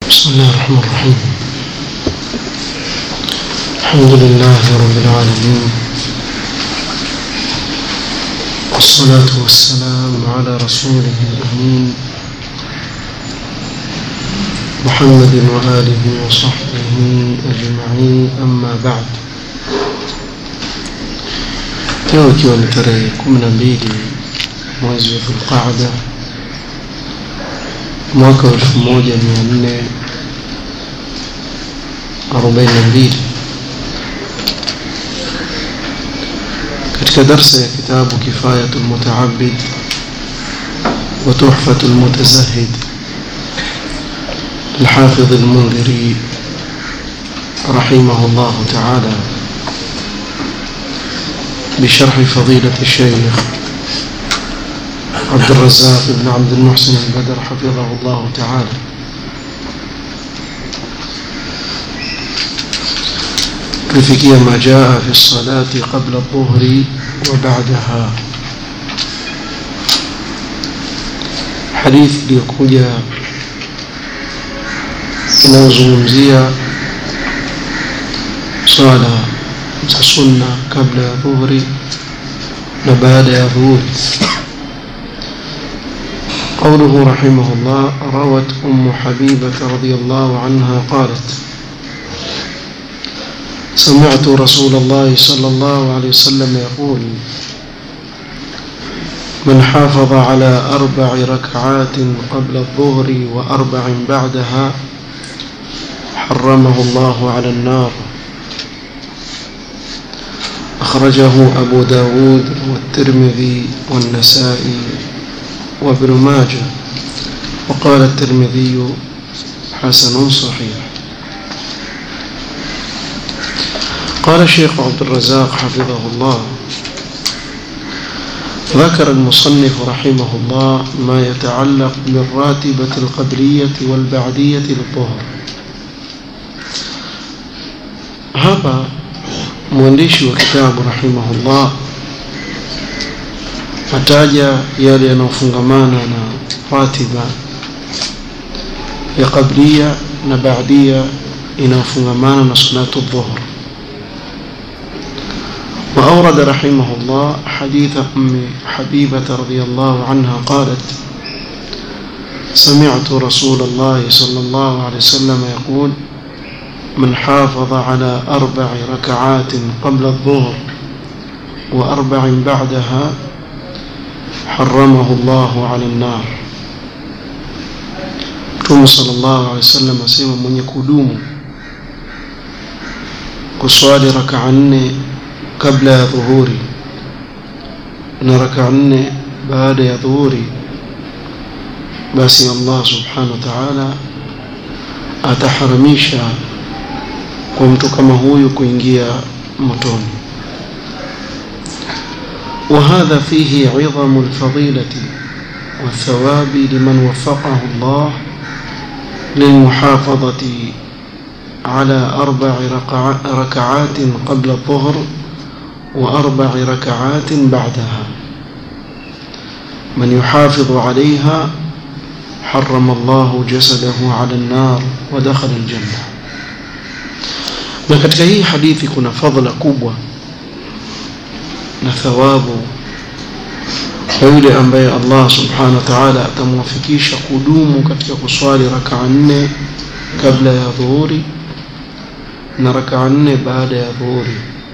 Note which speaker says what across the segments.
Speaker 1: بسم الله الرحمن الرحيم الحمد لله رب العالمين والصلاة والسلام على رسوله الأمين محمد وآله وصحبه أجمعين أما بعد leo ikiwa ni tarehe kumi na mbili mwezi wa dhulqaada mwaka wa elfu moja mia nne arobaini na mbili katika darsa ya kitabu kifayatu lmutaabid wa tuhfatu lmutazahid للحافظ المنذري رحمه الله تعالى بشرح فضيلة الشيخ عبد الرزاق بن عبد المحسن البدر حفظه الله تعالى tulifikia ma jaa fi lsalati qabla dhuhri wa badaha hadithi iliyokuja inayozungumzia swala za sunna kabla ya dhuhri na baada ya dhuhuri قوله رحمه الله روت أم حبيبة رضي الله عنها قالت سمعت رسول الله صلى الله عليه وسلم يقول من حافظ على أربع ركعات قبل الظهر وأربع بعدها حرمه الله على النار أخرجه أبو داود والترمذي والنسائي وابن ماجه وقال الترمذي حسن صحيح قال الشيخ عبد الرزاق حفظه الله ذكر المصنف رحمه الله ما يتعلق بالراتبة القبلية والبعدية للظهر هذا mwandishi wa kitabu rahimahullah ataja yale yanayofungamana na ratiba ya qablia na baadia inayofungamana na salatu dhuhr وأورد رحمه الله حديث أم حبيبة رضي الله عنها قالت سمعت رسول الله صلى الله عليه وسلم يقول من حافظ على أربع ركعات قبل الظهر وأربع بعدها حرمه الله على النار Mtume sallallahu alaihi wasallam asema mwenye kudumu kuswali rakaa nne kabla ya dhuhuri na rakaa nne baada ya dhuhuri, basi Allah subhanahu wa ta'ala ataharamisha kwa mtu kama huyu kuingia motoni. وهذا فيه عظم الفضيلة والثواب لمن وفقه الله للمحافظة على أربع ركعات قبل الظهر وأربع ركعات بعدها من يحافظ عليها حرم الله جسده على النار ودخل الجنة na katika hii hadithi kuna fadhila kubwa na thawabu kwa yule ambaye Allah subhanahu wa ta'ala atamwafikisha kudumu katika kuswali rakaa nne kabla ya dhuhuri na rakaa nne baada ya dhuhuri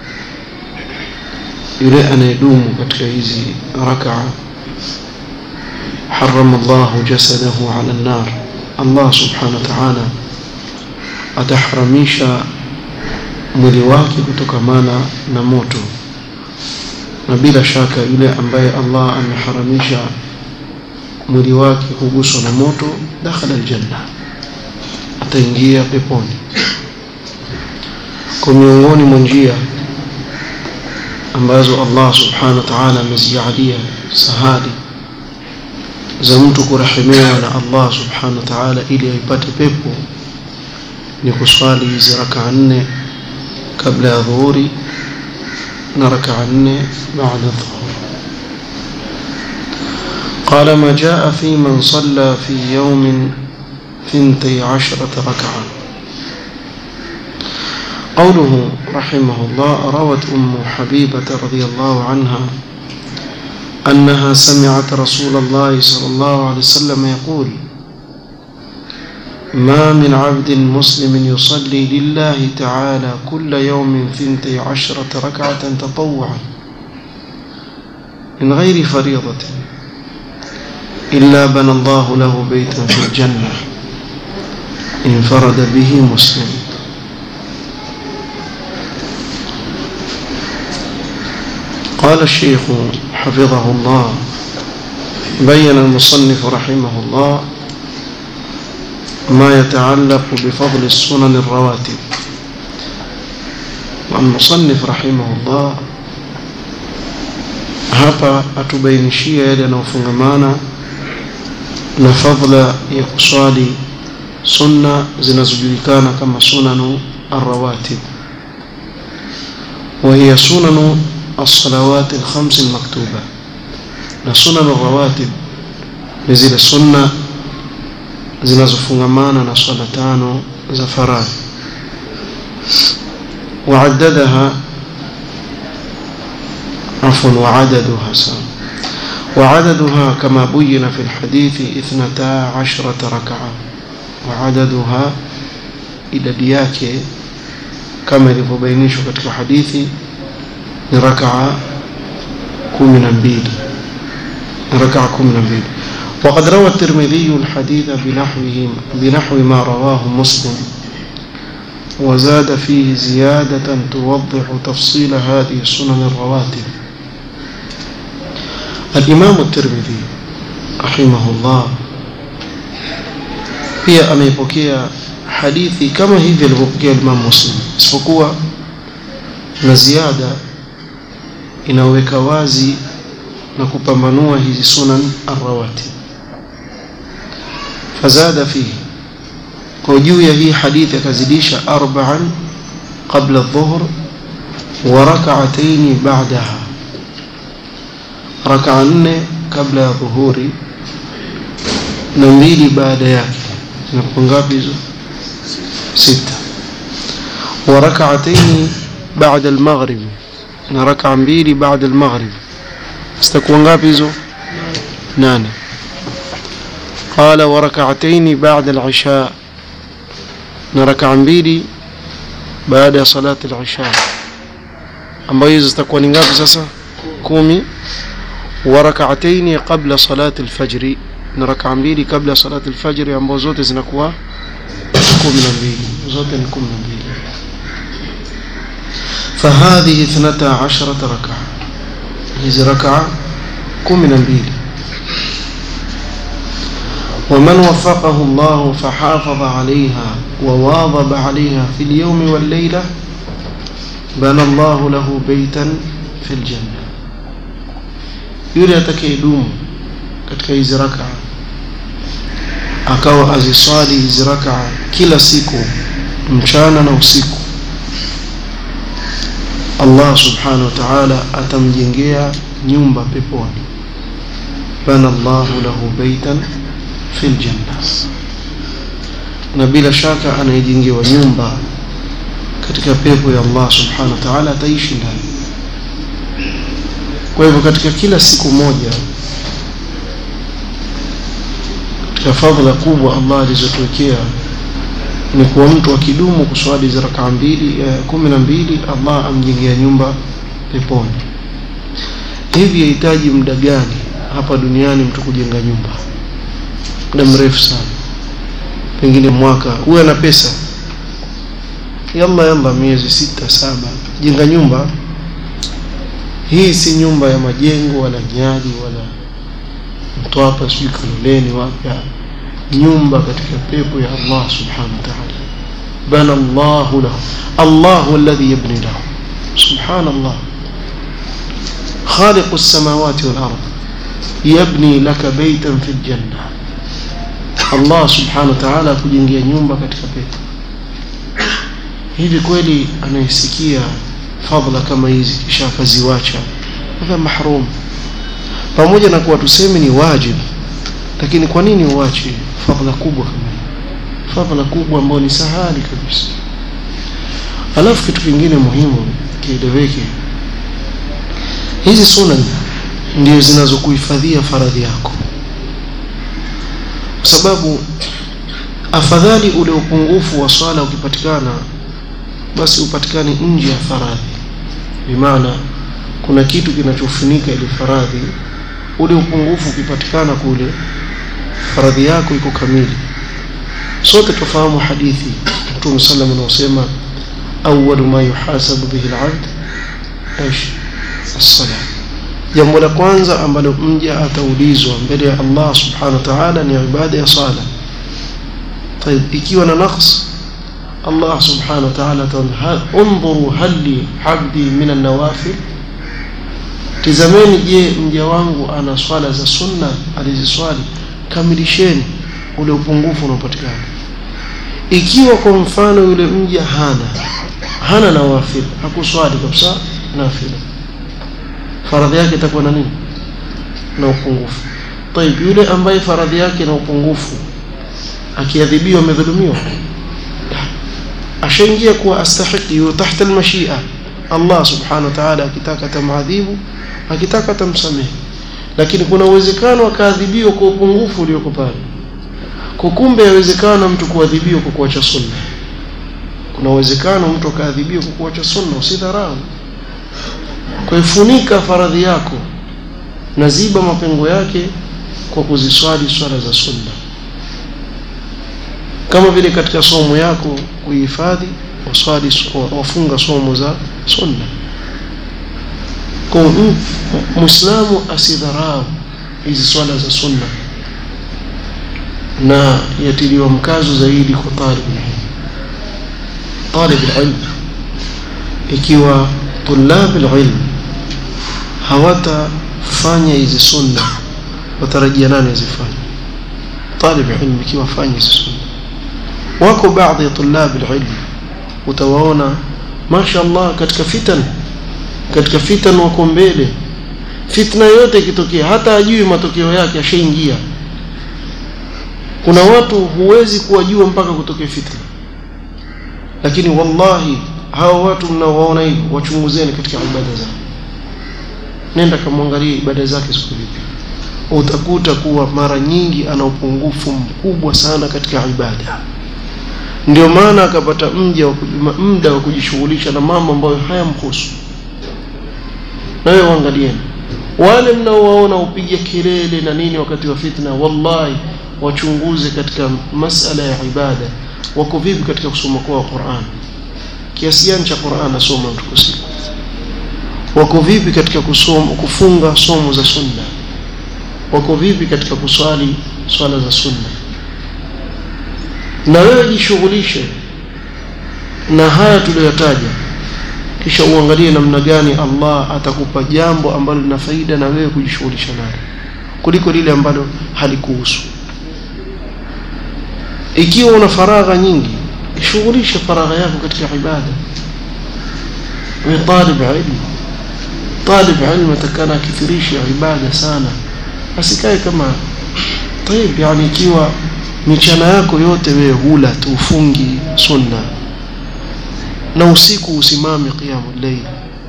Speaker 1: yule anayedumu katika hizi rakaa harama Allahu jasadahu ala an-nar Allah subhanahu wa ta'ala ataharamisha mwili wake kutokamana na moto na bila shaka yule ambaye Allah ameharamisha mwili wake kuguswa na moto dakhala aljanna ataingia peponi kwa miongoni mwa njia ambazo Allah subhanahu wa ta'ala amezijalia sahali za mtu kurahimewa na Allah subhanahu wa ta'ala ili aipate pepo ni kuswali hizi rakaa nne kabla ya dhuhuri na rakaa nne baada dhuhur قال ما جاء في من صلى في يوم ثنتي عشرة ركعة قوله رحمه الله روت أم حبيبة رضي الله عنها أنها سمعت رسول الله صلى الله عليه وسلم يقول ما من عبد مسلم يصلي لله تعالى كل يوم ثنتي عشرة ركعة تطوعا من غير فريضة إلا بنى الله له بيتا في الجنة انفرد به مسلم قال الشيخ حفظه الله بين المصنف رحمه الله ما يتعلق بفضل السنن الرواتب والمصنف رحمه الله hapa atubainishia yale yanayofungamana na fadla ya kuswali sunna zinazojulikana kama sunanu arrawatib وهي سنن الصلوات الخمس المكتوبة na sunan rawatib ni zile sunna zinazofungamana na swala tano za faradhi وعددها عفوا وعددها سام وعددها كما بين في الحديث اثنتا عشرة ركعة وعددها idadi yake kama ilivyobainishwa katika hadithi ni rakaa kumi na mbili ركعة كم نبيل وقد روى الترمذي الحديث بنحوه بنحو ما رواه مسلم وزاد فيه زيادة توضح تفصيل هذه السنن الرواتب الإمام الترمذي رحمه الله pia ameipokea hadithi kama hivi alivyopokea Imam Muslim isipokuwa na ziada inaweka wazi na kupambanua hizi sunan arrawatib fazada fihi kwa juu ya hii hadithi akazidisha arba'an qabla adh-dhuhr wa rak'atayn ba'daha rak'a nne kabla ya dhuhuri na mbili baada yake zinakuwa ngapi hizo sita wa rak'atayn ba'da al-maghrib na rak'a mbili baada al-maghrib zitakuwa ngapi hizo nane قال وركعتين بعد العشاء نركع mbili baada ya salati al-isha ambayo hizo zitakuwa ni ngapi sasa kumi wa rak'atayn qabla salati al-fajr na rak'a mbili kabla salati al-fajr ambazo zote zinakuwa 12 zote ni 12 فهذه 12 ركعه hizi rakaa kumi na mbili ومن وفقه الله فحافظ عليها وواظب عليها في اليوم والليلة بنى الله له بيتا في الجنة yule atakayedumu katika hizi rakaa akawa aziswali hizi rakaa kila siku mchana na usiku Allah subhanahu wa ta'ala atamjengea nyumba peponi bana Allahu lahu baitan fil janna na bila shaka anayejengewa nyumba katika pepo ya Allah subhanahu wa ta'ala ataishi ndani kwa hivyo katika kila siku moja katika fadhila kubwa Allah alizotuwekea ni kuwa mtu akidumu kuswali za rakaa mbili eh, kumi na mbili Allah amjengea nyumba peponi. Hivi yahitaji muda gani hapa duniani mtu kujenga nyumba? Muda mrefu sana, pengine mwaka. Huwe na pesa, yalla yalla, miezi sita saba, jenga nyumba. Hii si nyumba ya majengo wala nyadi wala Mtwapa, sijui Kaloleni, wapi nyumba katika pepo ya Allah subhanahu wa ta'ala bana Allah lahu Allah huwa alladhi yabni lahu subhanallah خالق السماوات والأرض يبني لك بيتا في الجنة الله سبحانه وتعالى kujengea nyumba katika pepo hivi kweli anayesikia fadhila kama hizi kisha akaziwacha hadha mahrum pamoja na kuwa tuseme ni wajibu lakini kwa nini uache fadhila kubwa kama hii fadhila kubwa ambayo ni sahali kabisa alafu kitu kingine muhimu kieleweke hizi sunan ndio zinazokuhifadhia faradhi yako kwa sababu afadhali ule upungufu wa swala ukipatikana basi upatikane nje ya faradhi bimaana kuna kitu kinachofunika ile faradhi ule upungufu ukipatikana kule faradhi yako iko kamili sote tufahamu hadithi mtume sallam anaosema awwalu ma yuhasabu bihi al-abd ايش الصلاه jambo la kwanza ambalo mja ataulizwa mbele ya Allah subhanahu wa ta'ala ni ibada ya sala طيب ikiwa na naqs Allah subhanahu wa ta'ala ataona unzuru hal li 'abdi min an-nawafil tizameni je mja wangu ana swala za sunna aliziswali kamilisheni ule upungufu unaopatikana ikiwa kwa mfano yule mja hana hana nawafil hakuswali kabisa nafila faradhi yake itakuwa na nini na upungufu طيب yule ambaye faradhi yake na upungufu akiadhibiwa amedhulumiwa ashaingia kuwa astahiki yu tahta almashia Allah subhanahu wa ta'ala akitaka tamadhibu akitaka tamsamehe lakini kuna uwezekano akaadhibiwa kwa upungufu ulioko pale kwa kumbe yawezekana mtu kuadhibiwa kwa kuacha sunna kuna uwezekano mtu akaadhibiwa kwa kuacha sunna usidharau kwa ifunika faradhi yako na ziba mapengo yake kwa kuziswali swala za sunna kama vile katika somo yako kuhifadhi waswali wafunga somo za sunna kwa muislamu asidharau hizi swala za sunna na yatiliwa mkazo zaidi kwa talib talib ilm ikiwa tulab ilm hawatafanya hizi sunna watarajia nani azifanye talib ilm ikiwa fanya hizi sunna wako baadhi ya tulab ilm utawaona mashaallah katika fitan katika fitan wako mbele fitna yote ikitokea hata ajui matokeo yake ashaingia kuna watu huwezi kuwajua mpaka kutokea fitna lakini wallahi hao watu mnaowaona hivi wachunguzeni katika ibada zao nenda kamwangalie ibada zake siku vipi utakuta kuwa mara nyingi ana upungufu mkubwa sana katika ibada ndio maana akapata mja muda wa kujishughulisha na mambo ambayo hayamhusu na wewe waangalieni wale mnaowaona upige kelele na nini wakati wa fitna wallahi wachunguze katika masala ya ibada wako vipi katika kusoma kwa Qur'an kiasi gani cha Qur'an asoma mtu kwa siku wako vipi katika kusoma kufunga somo za sunna wako vipi katika kuswali swala za sunna na wewe jishughulishe na haya tuliyotaja kisha uangalie namna gani Allah atakupa jambo ambalo lina faida na wewe kujishughulisha nalo kuliko lile ambalo halikuhusu ikiwa una faragha nyingi shughulisha faragha yako katika ibada wewe talib ilmu talib ilmu atakana akithirisha ibada sana asikae kama طيب yani ikiwa michana yako yote wewe hula tu ufungi sunna na usiku usimame qiyamul layl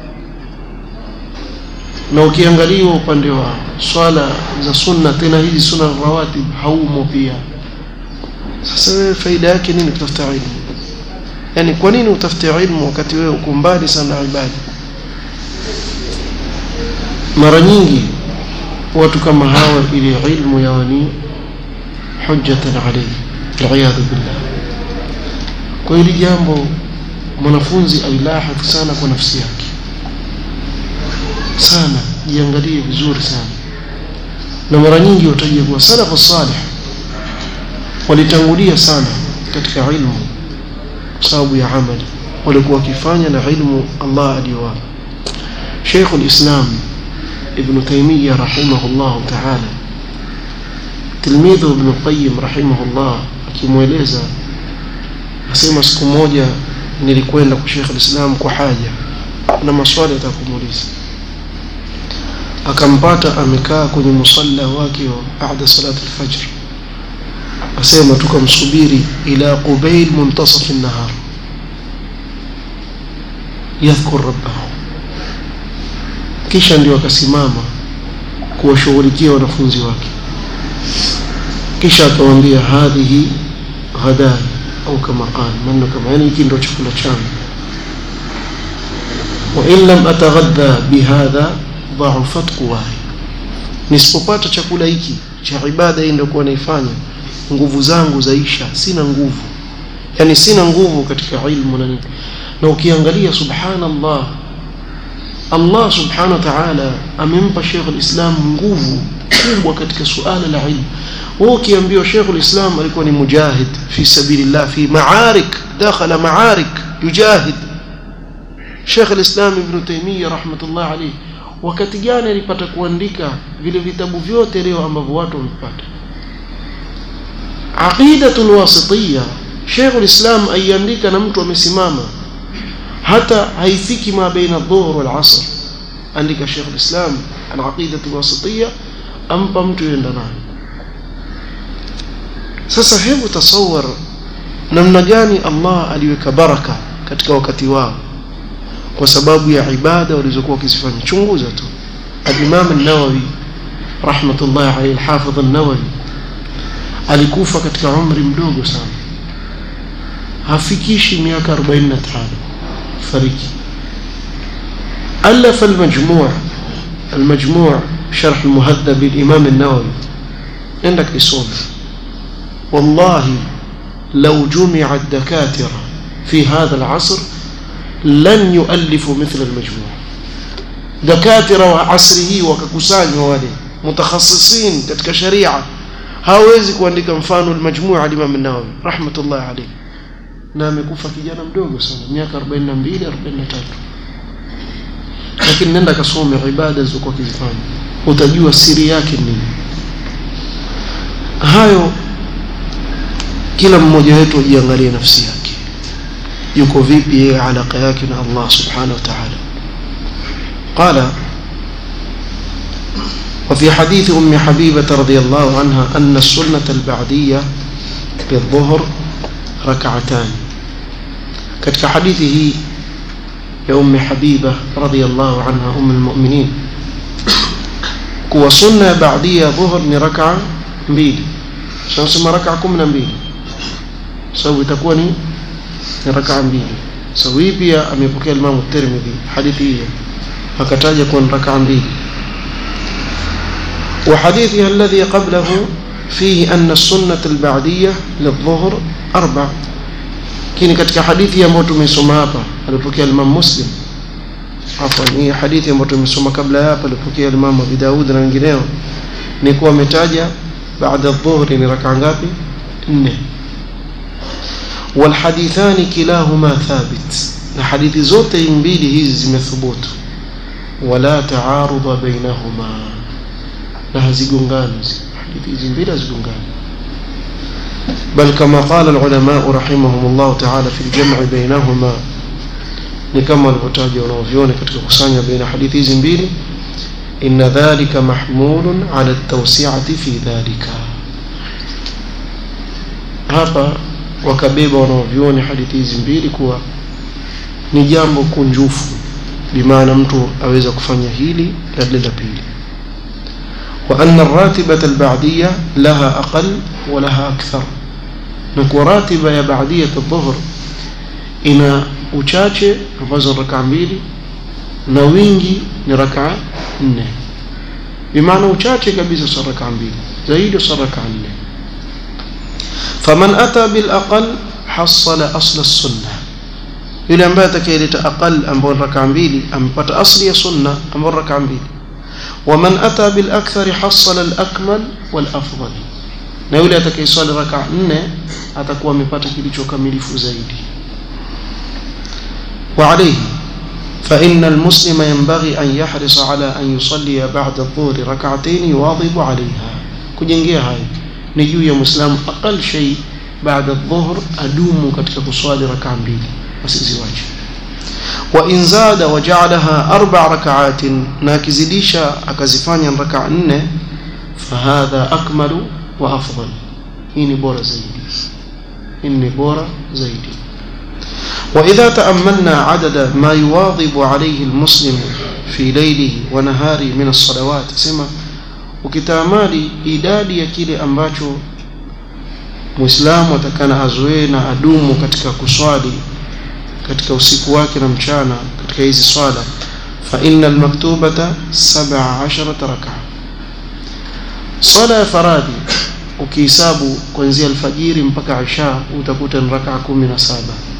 Speaker 1: na ukiangaliwa upande wa swala za sunna tena hizi sunna rawatib haumo pia sasa wewe faida yake nini kutafuta ilmu yani kwa nini utafute ilmu wakati wewe uko mbali sana na ibada mara nyingi watu kama hawa ili ilmu yao ni hujjatan alayhi aliyadhu billah kwa hili jambo mwanafunzi ailahadhi sana kwa nafsi yake sana jiangalie vizuri sana na mara nyingi watajia kuwa salafu salih walitangulia sana katika ilmu kwa sababu ya amali walikuwa wakifanya na ilmu Allah aliyowapa Sheikh al-Islam Ibn Taymiyyah rahimahullah ta'ala tilmidhu Ibn Qayyim rahimahullah akimweleza asema siku moja nilikwenda kwa Sheikh al-Islam kwa haja na maswali atakumuuliza akampata amekaa kwenye musalla wake wa baada salat al-fajr asema tukamsubiri ila qubail muntasaf an-nahar yadhkur rabbahu kisha ndio akasimama kuwashughulikia wanafunzi wake kisha akawaambia hadhihi ghadai au kama qala maneno kama yani hiki ndio chakula changu wa in lam ataghadha bihadha dha'ufat quwai nisipopata chakula hiki cha ibada hii ndio kuwa naifanya nguvu zangu zaisha sina nguvu yani sina nguvu katika ilmu na nini na ukiangalia subhanallah Allah subhanahu wa ta'ala amempa Sheikh al-Islam nguvu kubwa katika suala la ilmu wewe ukiambiwa Sheikh al-Islam alikuwa ni mujahid fi sabilillah fi ma'arik dakhala ma'arik yujahid Sheikh al-Islam Ibn Taymiyyah rahmatullah alayhi wakati gani alipata kuandika vile vitabu vyote leo ambavyo watu wamepata aqidatul wasitiyya Sheikh al-Islam aiandika na mtu amesimama hata haifiki ma baina dhuhur wal asr andika Sheikh al-Islam al-aqidatul wasitiyya ampa mtu yenda nayo sasa hebu tasawar namna gani Allah aliweka baraka katika wakati wao kwa sababu ya ibada walizokuwa wakizifanya chunguza tu al-Imam an-Nawawi rahmatullah alayhi al-Hafidh an-Nawawi alikufa katika umri mdogo sana hafikishi miaka 45 fariki ألف المجموع المجموع شرح المهذب للإمام النووي عندك إصول والله لو جمع الدكاترة في هذا العصر لن يؤلفوا مثل المجموع دكاترة وعصره وككسان ووالي متخصصين katika sharia hawezi kuandika mfano al-majmua al-Imam an-Nawawi rahmatullah alayhi na amekufa kijana mdogo sana miaka 42 43 lakini nenda kasome ibada zilizokuwa kizifanya utajua siri yake nini hayo kila mmoja wetu ajiangalie nafsi yake yuko vipi yeye alaka yake na Allah subhanahu wa ta'ala قال وفي حديث أم حبيبة رضي الله عنها أن السنة البعدية بالظهر ركعتان كتك حديثه يا أم حبيبة رضي الله عنها أم المؤمنين كوا سنة بعدية ظهر نركع mbili tunasema raka 12 sababu itakuwa ni raka mbili sababu hii pia amepokea Imam Tirmidhi hadithi hiyo akataja kuwa ni raka mbili وحديثها الذي قبله فيه أن السنة البعدية للظهر أربع كini katika hadithi ambayo tumesoma hapa alipokea Imam Muslim afwan hii hadithi ambayo tumesoma kabla ya hapa alipokea Imam Abu Daud na wengineo ni kuwa ametaja baada dhuhri ni raka ngapi nne والحديثان كلاهما ثابت na hadithi zote mbili hizi zimethubutu wala taarudha bainahuma na hazigongani hadithi hizi mbili hazigongani بل كما قال العلماء رحمهم الله تعالى في الجمع بينهما ni kama walivyotaja wanaovyoni katika kusanya baina hadithi hizi mbili inna dhalika mahmulun ala tawsi'ati fi dhalika hapa wakabeba wanaovyoni hadithi hizi mbili kuwa ni jambo kunjufu bimaana mtu aweza kufanya hili na lile la pili wa anna ar-ratibata al-ba'diyya laha aqall wa laha akthar na kwa ratiba ya ba'diyya adh-dhuhr ina uchache ambazo rakaa mbili na wingi ni rakaa nne bimaana uchache kabisa sa rakaa mbili zaidi sa rakaa nne faman ata bil aqal hasala asla sunna yule ambaye atakayeleta aqal ambayo rakaa mbili amepata asli ya sunna ambayo rakaa mbili waman ata bil akthar hasala al akmal wal afdal na yule atakayeswali rakaa nne atakuwa amepata kilicho kamilifu zaidi وعليه فإن المسلم ينبغي أن يحرص على أن يصلي بعد الظهر ركعتين يواظب عليها كجنجيا هاي نجو يا مسلم أقل شيء بعد الظهر أدوم كتك كصالي ركع بيلي وسيزواج وإن زاد وجعلها أربع ركعات ناكزديشا أكزفانيا ركع فهذا أكمل وأفضل hii ni bora zaidi hii ni bora zaidi وإذا تأملنا عدد ما يواظب عليه المسلم في ليله ونهاره من الصلوات سما ukitamali idadi ya kile ambacho muislamu atakana azoee na adumu katika kuswali katika usiku wake na mchana katika hizi swala fa inna almaktubata 17 raka swala ya faradhi ukihesabu kuanzia alfajiri mpaka isha utakuta ni raka 17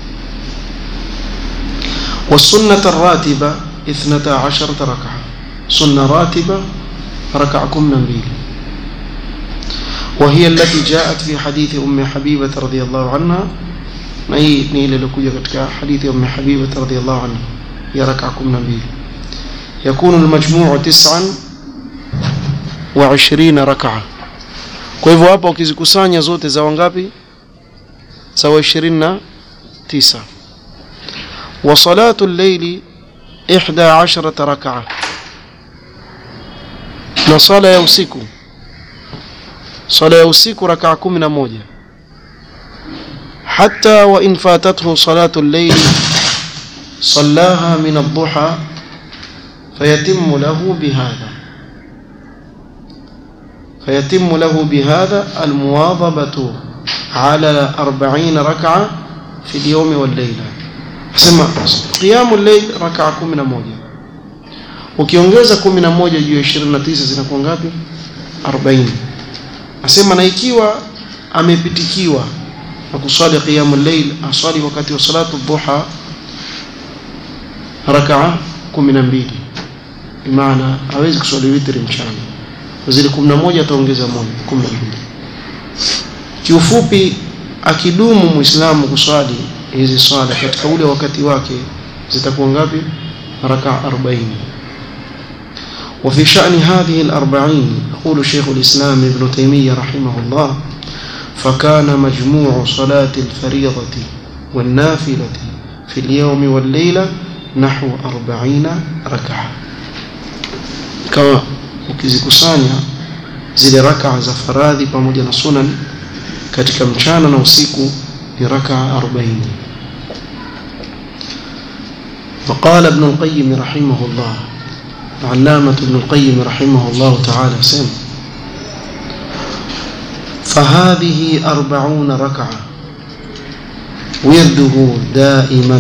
Speaker 1: والسنة الراتبة اثنتا عشرة ركعة سنة راتبة ركعكم نبيل وهي التي جاءت في حديث أم حبيبة رضي الله عنها نهي نيل لكوجة حديث أم حبيبة رضي الله عنها هي ركعكم نبيل يكون المجموع تسعا وعشرين ركعة kwa hivyo hapa ukizikusanya zote za wangapi sawa 29 وصلاة الليل إحدى عشرة ركعة نصلى يوسيكو صلاة يوسيكو ركعة كمنا موجة حتى وإن فاتته صلاة الليل صلاها من الضحى فيتم له بهذا فيتم له بهذا المواظبة على أربعين ركعة في اليوم والليلة sema qiyamu layl rakaa 11 ukiongeza 11 juu ya 29 zinakuwa ngapi 40 asema na ikiwa amepitikiwa na kuswali qiyamu layl aswali wakati wa salatu dhuha rakaa 12 bimaana hawezi kuswali witri mchana zile 11 ataongeza moja 12 kiufupi akidumu muislamu kuswali hizi swala katika ule wakati wake zitakuwa ngapi raka 40 وفي شأن هذه الأربعين يقول شيخ الإسلام ابن تيمية رحمه الله فكان مجموع صلاة الفريضة والنافلة في اليوم والليلة نحو أربعين ركعة كما ukizikusanya zile raka za faradhi pamoja na sunan katika mchana na usiku ni raka 40 وقال ابن القيم رحمه الله علامة ابن القيم رحمه الله تعالى سم فهذه أربعون ركعة ورده دائما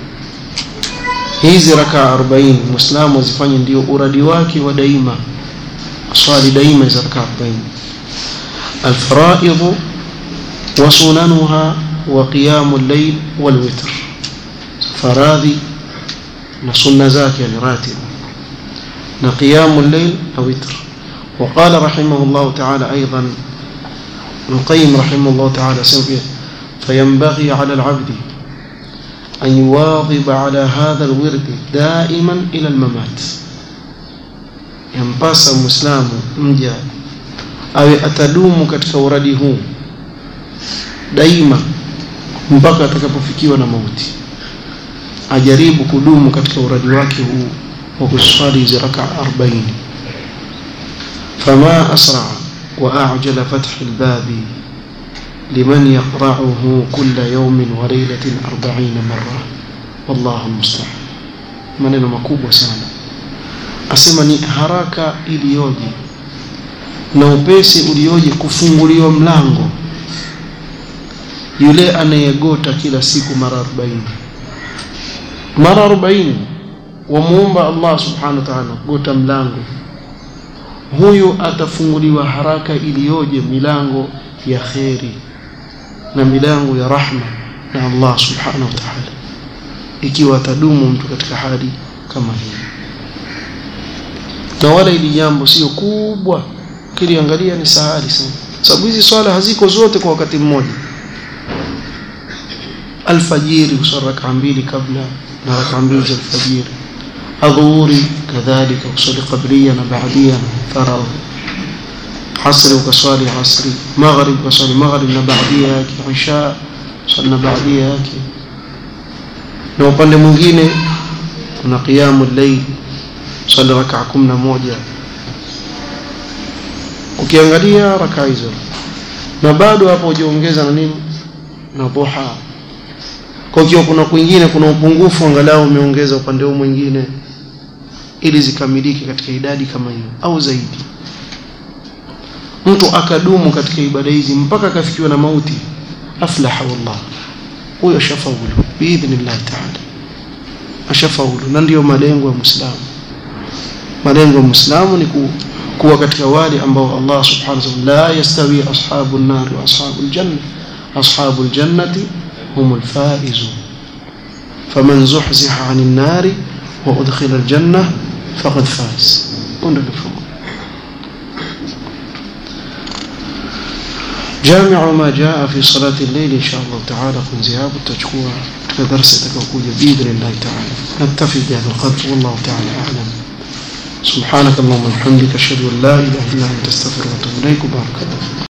Speaker 1: hizi raka 40 muislamu azifanye ndio uradi wake wa daima swali daima hizo raka 40 alfaraidhu wa sunanuha wa qiyamu llail wal witr faradhi na sunna zake yani ratiba na qiyamu llail na witr وقال رحمه الله تعالى أيضا ابن القيم رحمه الله تعالى سوف فينبغي على العبد أن يواظب على هذا الورد دائما إلى الممات ينباس مسلم مجا أو أتدوم كتك ورده daima mpaka atakapofikiwa na mauti ajaribu kudumu katika uradi wake huu wa kuswali hizi raka 40 fama asra wa ajala fath albabi liman yaqra'uhu kulla yawmin wa laylatin 40 marra wallahu musta'an maneno makubwa sana asema ni haraka iliyoje na upesi ulioje kufunguliwa mlango yule anayegota kila siku mara 40 mara 40 wamuomba Allah subhanahu wa ta'ala gota mlango huyu atafunguliwa haraka iliyoje milango ya kheri na milango ya rahma na Allah subhanahu wa ta'ala ikiwa atadumu mtu katika hali kama hii na wala ili jambo sio kubwa kiliangalia ni sahali sana sababu hizi swala haziko zote kwa wakati mmoja alfajiri usali raka mbili kabla na raka mbili za alfajiri adhuhuri kadhalika usali qablia na baadia na faradhi asri ukaswali asri maghrib ukaswali maghrib na baadia yake isha swali na baadia yake na upande mwingine kuna qiyamu llail swali raka kumi na moja ukiangalia raka hizo na bado hapo hujaongeza na nini na duha kwa hiyo kuna kwingine kuna upungufu angalau umeongeza upande huu mwingine ili zikamilike katika idadi kama hiyo au zaidi mtu akadumu katika ibada hizi mpaka akafikiwa na mauti aflaha wallah huyo ashafaulu biidhnillah taala ashafaulu na ndiyo malengo ya muislamu malengo ya muislamu ni ku, kuwa katika wale ambao Allah subhanahu wa ta'ala la yastawi ashabu an-nar wa ashabu al-janna ashabu al-jannati hum al-faizun faman zuhziha 'anil nar wa udkhila al-janna faqad faz ndio mfumo جامع ما جاء في صلاة الليل إن شاء الله تعالى كن زياب التشكوى كدرس تكوكوية بإذن الله تعالى نكتفي بهذا القدر والله تعالى أعلم سبحانك اللهم وبحمدك أشهد أن لا إله إلا أنت أستغفرك وأتوب إليك وبارك الله